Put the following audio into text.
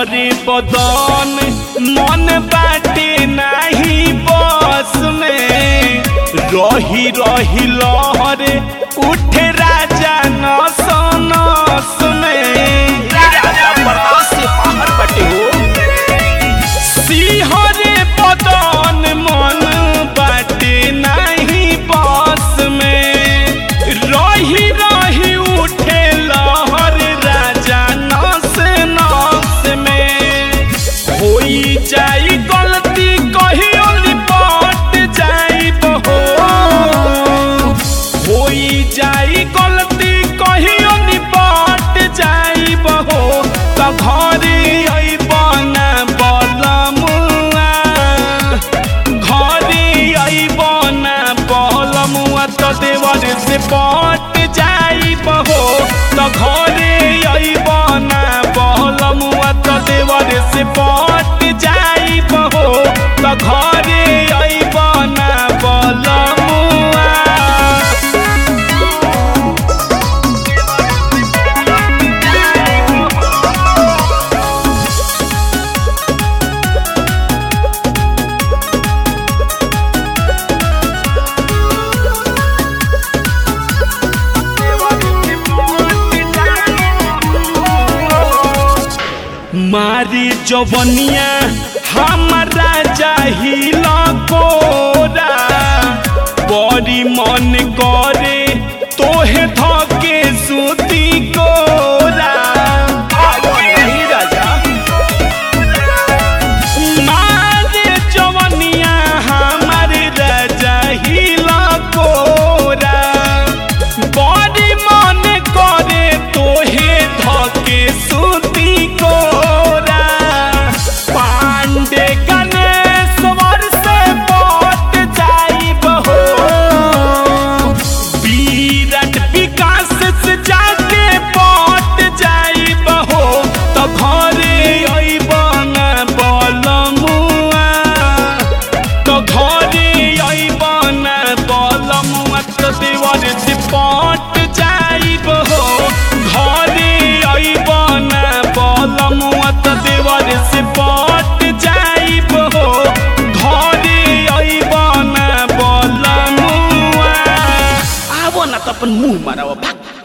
सिहरे बदन मन बाटे नाही बस में रही रही लहरे उठे राजा नस नस में राजा बर्दाश्त से बाहर बटे हो सिहरे बदन मन बाटे नहीं बस में रही रही उठे लहर राजा नस नस में होई जाई गलती कहियो निपट जाई हो होई जाई गलती कहियो निपट जाई हो त घरे अइबना बलमुआ घरे अइबना बलमुआ त देवर से पट जाई हो त घरे अइबना बलमुआ त देवर से पट जाई हो त घरे अइबना बलमुआ मारी जवनिया हमारा चाहिल कोरा बड़ी मन करे तोहे धके सुती कोरा नहीं राजा मारे जवनिया हमारे राजा हिला कोरा बड़ी मन करे तोहे धके सुती कोरा पांडे गणेश्वर से पट जाइब हो विराट विकास से जाके पट जाइब हो त घरे अइबन बलमुआ त घरे अइबन बलमुआ त देवर से पट जाइब हो घरे अइबन बलमुआ त देवर से पट जाइब हो घरे अइबन बलमुआ आवो न त अपन मुंह माराओ भाग